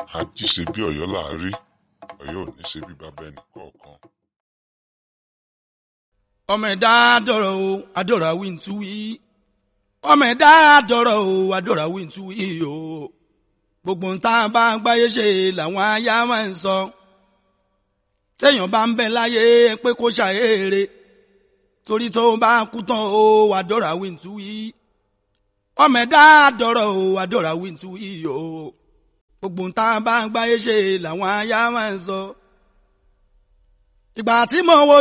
àjí ṣe bí ọ̀yọ́ là á rí ọ̀yọ́ ò ní ṣe bí bàbá ẹnì kọ̀ọ̀kan. ọmọ ẹ̀dá dọ̀rọ̀ o adọ̀rọ̀ àwìn tú wí ọmọ ẹ̀dá dọ̀rọ̀ o adọ̀rọ̀ àwìn tú wí o gbogbo nta bá gbáyé ṣe làwọn aya máa ń sọ téèyàn bá ń bẹ láyé pé kó ṣàyèrè torí tó bá kú tán o adọ̀rọ̀ àwìn tú wí ọmọ ẹ̀dá dọ̀rọ̀ o adọ̀rọ̀ àwìn tú wí o gbogbo nta bá gbáyé ṣe làwọn aya máa ń sọ ìgbà tí mo wo